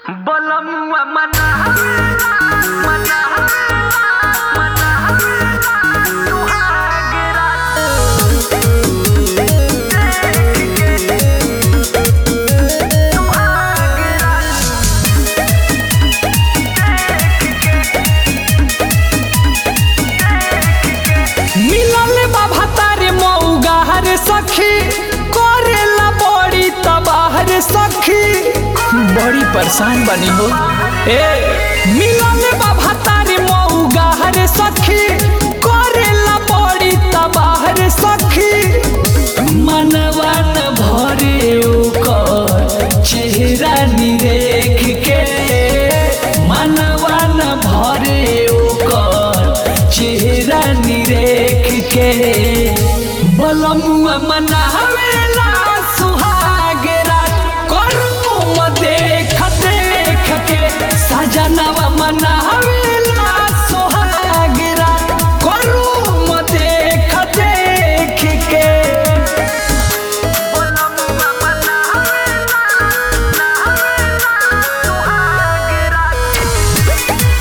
बलमुआ मना मना मना सुहाग रात सुहाग रात मिलल बाबा तारे मऊगा हर सखी करेला बड़ी तबाहर सखी बड़ी परेशान बनी हो ए मिलल बाबा तारे मऊगा हर सखी करेला बड़ी तबाहर सखी मनवा न भरे ओकर चेहरा निरेख के मनवा न भरे ओकर चेहरा निरेख के बलमुआ मनावेला सुहाग रात करू म देख देख के सजनवा मनावेला सुहाग रात करू म देख देख के बलमुआ मना सुहाग रात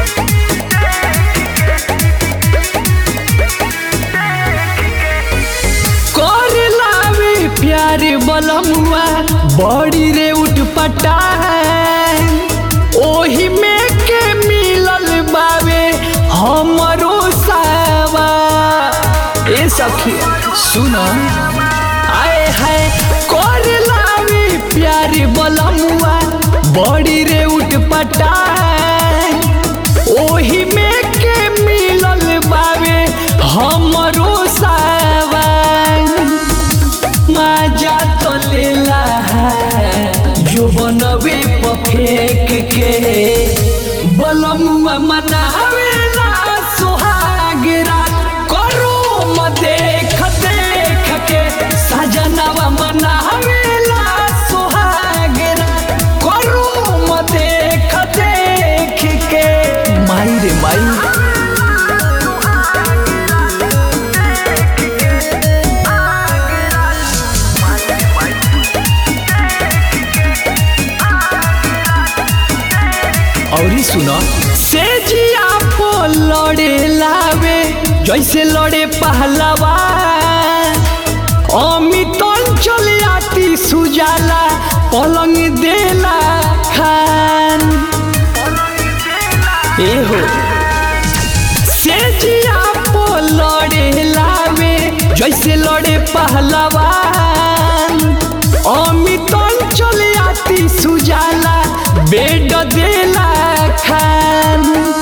कर लावे प्यार बलमुआ बड़ी रे उठ पटा है ओही में के मिलल बावे हमरो सावा ए सखी सुन आए है कर लावे प्यार बलमुआ बड़ी रे उठ पटा है ओही में के मिलल बावे हमरो सावन मजा तो लेला है जो बनवे पफेक के बलमुआ मनावेला सुहाग रात करो म देख देख के सजनवा मनावेला सुहाग रात करो म देख देख के माई रे माई औरी सुनो से जिया पो लड़े लावे जैसे लड़े पहलवा अमित चले आती सुजाला पलंग देला खान ए हो से जिया पो लड़े लावे जैसे लड़े पहलवा अमित चले आती सुजाला बेड देला खान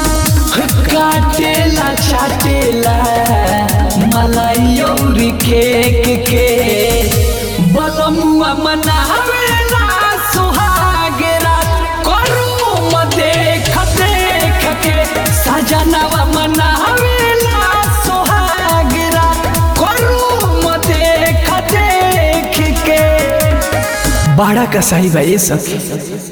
काटेला चाटेला मलाई और केक के बलमुआ मनावेला सुहाग रात करू म देख देख के सजनवा मनावेला सुहाग रात करू म देख देख के बड़ा कसाई भाई सखी